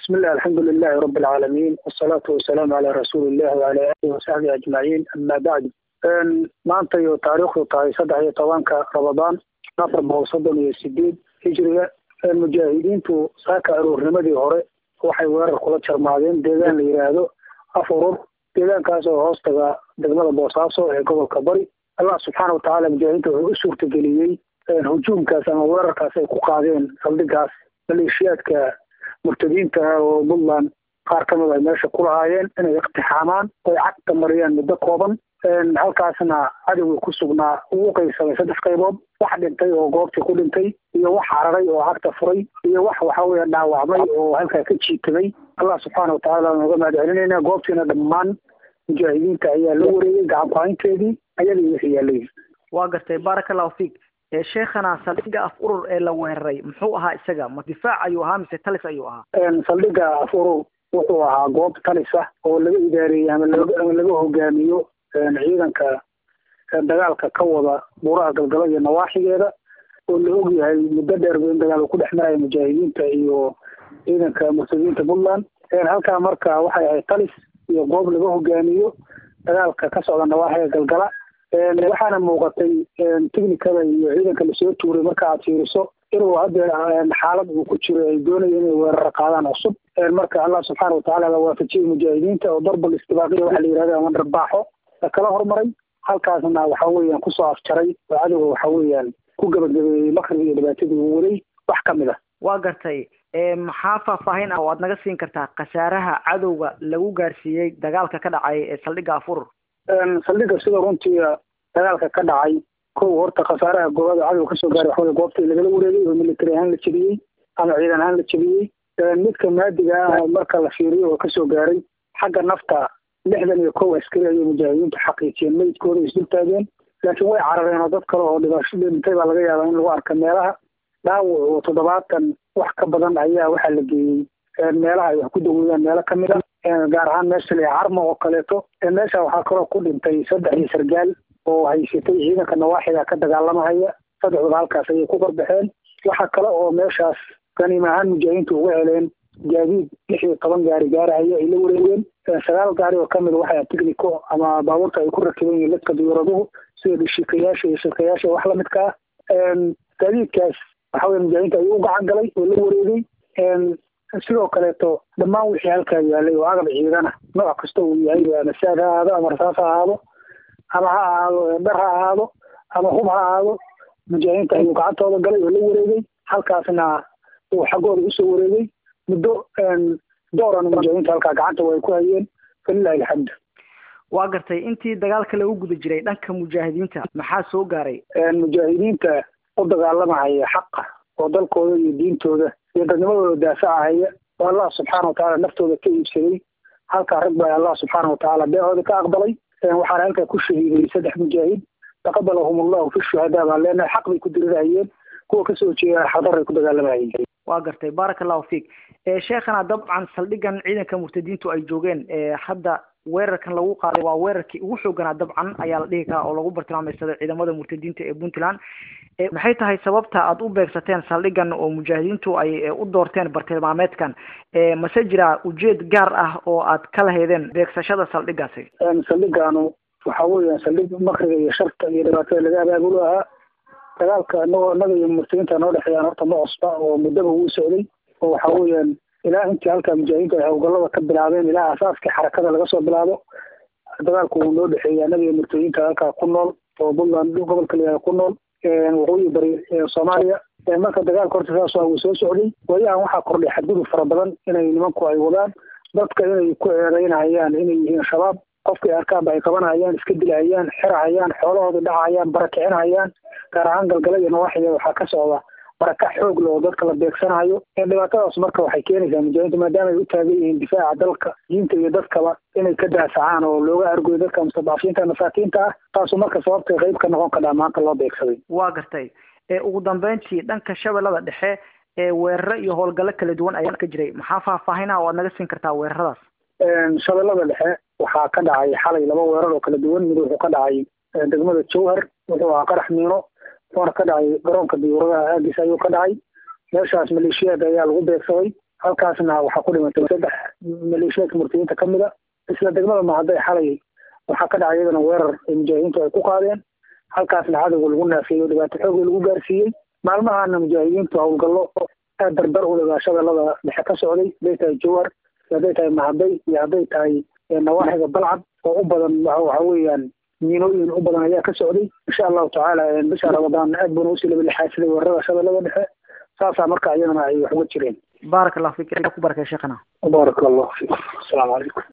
بسم الله الحمد لله رب العالمين والصلاة والسلام على رسول الله وعلى آله وصحبه أجمعين أما بعد maanta iyo taariikhdu tahay saddex iyo tobanka ramadaan afar boqol soddon iyo sideed hijriga mujaahidiintu saaka aroornimadii hore waxay weerar kula jarmaadeen deegaan la yidhaahdo afurur deegaankaas oo hoostaga degmada boosaaso ee gobolka bari allah subxaana watacaala mujaahidiinta wuxuu u suurtageliyey hujuumkaas ama weerarkaas ay ku qaadeen saldhigaas maleeshiyaadka murtadiinta ah oo puntland qaar kamid ay meesha ku lahaayeen inay iqtixaamaan oy cagta mariyaan muddo kooban halkaasna cadowgii ku sugnaa uu uqaybsamay saddex qaybood wax dhintay oo goobtii ku dhintay iyo wax hararay oo cagta furay iyo wax waxa weeye dhaawacmay oo halkaa ka jiitamay allah subxaana watacaala nooga mahad celinayna goobtiina dhammaan mujaahidiinta ayaa la wareegay gacan ku-haynteedii ayadii wixii yaalay waa gartay baaraka allahu fiik sheekhana saldhiga af urur ee la weeraray muxuu ahaa isaga ma difaac ayuu ahaa mise talis ayuu ahaa saldhiga af urur wuxuu ahaa goob talis ah oo laga idaareeyey ama ama laga hogaamiyo ciidanka dagaalka ka wada buuraha galgalo iyo nawaaxigeeda oo la og yahay muddo dheer ba in dagaal uu ku dhex maraya mujaahidiinta iyo ciidanka murtadiinta puntland halkaa marka waxay ahayd talis iyo goob laga hogaamiyo dagaalka ka socda nawaaxiga galgala waxaana muuqatay technicada iyo ciidanka lasoo tuuray marka aad fiiriso inuu haddeer xaalad uu ku jiro ay doonaya inay weeraro qaadaan cusub marka allah subxaana watacaala la waafajiyey mujaahidiinta oo darbal istibaaqiya waxaa la yihahda ama dharbaaxo kala hormaray halkaasna waxa weeyaan kusoo afjaray oo cadowga waxa weeyaan ku gabagabeeyey makriga iyo dhibaatadii uu waday wax kamid a waa gartay maxaa faahfaahin ah oo aad naga siin kartaa khasaaraha cadowga lagu gaarsiiyey dagaalka ka dhacay ee saldhiga afurur saldhiga sida runtii dagaalka ka dhacay kow horta khasaaraha goobada cadowga kasoo gaaray waxawey goobtii lagala wareegay oo military ahaan la jebiyey ama ciidan ahaan la jebiyey midka maadiga ah marka la fiiriyo oo kasoo gaaray xagga nafta lixdan iyo kow askari ayay mujaahidiintu xaqiijiyeen meydkooda isdul taageen laakiin way carareen oo dad kale oo dhibaasho dhintay baa laga yaabaa in lagu arka meelaha dhaawac oo toddobaatan wax ka badan ayaa waxaa la geeyey meelaha ay wax ku daweeyaan meelo kamid a gaar ahaan meesha la carmo oo kaleeto meesha waxaa kaloo ku dhintay saddex iyo sargaal oo haysatay ciidanka nawaaxiga ka dagaalamahaya saddexdaba halkaas ayay ku qarbaxeen waxa kale oo meeshaas ganiim ahaan mujaahidiintu uga heleen gaadiid lix iyo toban gaari gaarahaya ay la wareegeen sagaal gaari oo kamid waxay tignico ama baabuurta ay ku rakiban yihiin dadka diyuuraduhu sida dhishikayaasha iyo shirkayaasha wax lamidka ah gaadiidkaas waxa weye mujaahidiinta ayuu u gacan galay oo la wareegay sidoo kaleeto dhammaan wixii halkaa yaalay oo agab ciidana nooc kasta uu yahay ama saad ha ahaado ama rasaas ha ahaado ama ha ahaado dhar ha ahaado ama hub ha ahaado mujaahidiinta ayuu gacantooda galay oo la wareegay halkaasna uu xaggooda usoo wareegay muddo dooran mujaahidiinta halkaa gacanta way ku hayeen falilahi alxamdu waa gartay intii dagaalka lagu guda jiray dhanka mujaahidiinta maxaa soo gaaray mujaahidiinta u dagaalamahaya xaqa oo dalkooda iyo diintooda iyo dadnimadooda daafacahaya oo allah subxaana watacaala naftooda ka iibsaday halkaa rag baa allah subxaana watacaala beehooda ka aqbalay waxaana halkaa ku shahiiday saddex mujaahid taqabalahum allahu fi shuhadaa baan leenahay xaq bay ku dirirahayeen kuwa kasoo jeeda xadaray ku dagaalamayeen waa gartay baaraka allahu fiik sheekhana dabcan saldhigan ciidanka murtadiintu ay joogeen hadda weerarkan lagu qaaday waa weerarkii ugu xooganaa dabcan ayaa la dhihi karaa oo lagu bartilmaameysaday ciidamada murtadiinta ee puntland maxay tahay sababta aad u beegsateen saldhigan oo mujaahidiintu ay u doorteen bartilmaameedkan mase jira ujeed gaar ah oo aad ka lahaydeen beegsashada saldhigaasi saldhigaanu waxa weeyaan saldhig makriga iyo sharta iyo dhibaatada laga abaabulo ahaa dagaalka inagoo inaga iyo murtadiinta noo dhexeeyaan horta ma cusba oo muddaba wuu socday oo waxa weeyaan ilaa intii halkaa mujaahidiinta ay howlgallada ka bilaabeen ilaa asaaskii xarakada laga soo bilaabo dagaalku wuu noo dhexeeyay anaga iyo murtadiinta halkaa ku nool oo puntland gobolka layaha ku nool waqooyi bari soomaaliya marka dagaalka horta saas waa wuu soo socday waayahan waxaa kordhay xadgudub fara badan inay nimanku ay wadaan dadka inay ku eedeynahayaan inay yihiin shabaab qofkay arkaanba ay qabanahayaan iska dilahayaan xirahayaan xoolahooda dhacayaan barakicinahayaan gaar ahaan galgala iyo nawaaxiga waxaa ka socda barakac xoog le oo dadka la beegsanayo dhibaatadaas marka waxay keenaysaa mujaahidiinta maadaama ay u taagan yihiin difaaca dalka diinta iyo dadkaba inay ka daafacaan oo looga argoyo dadka mustadcafiinta masaakiinta ah taasu marka sababtay qayb ka noqon kadhaa maanta loo beegsaday waa gartay ugu dambeyntii dhanka shabeellada dhexe ee weeraro iyo howlgallo kala duwan ayaa ka jiray maxaa faahfaahina oo aad naga siin kartaa weeraradaas shabeellada dhexe waxaa ka dhacay xalay laba weerar oo kala duwan mid wuxuu ka dhacay degmada jowhar wuxuu ahaa qarax miino wuxuuna ka dhacay garoonka diyuuradaha aagis ayuu ka dhacay meeshaas maleeshiyaad ayaa lagu beegsaday halkaasna waxaa ku dhimatay saddex maleeshiyaadka murtadiinta kamid a isla degmada mahadday xalay waxaa ka dhacay iyadana weerar ay mujaahidiintu ay ku qaadeen halkaasna cadowga lagu naafiyey oo dhibaato xoogii lagu gaarsiiyey maalmahana mujaahidiintu howlgallo aad dardar u dhigaa shabeellada dhexe ka socday hadday tahay jawar hadday tahay mahadday iyo hadday tahay nawaaxiga balcad oo u badan waxa weeyaan miinooyin u badan ayaa ka socday insha allahu tacaala bisha ramadaan aad buuna usii labalixaasiday weerarada shabeellada dhexe saasaa marka iyadana ay wax uga jireen baarak allahu fik ku barakay sheekhana baaraka allahu fiikum asalaamu calaykum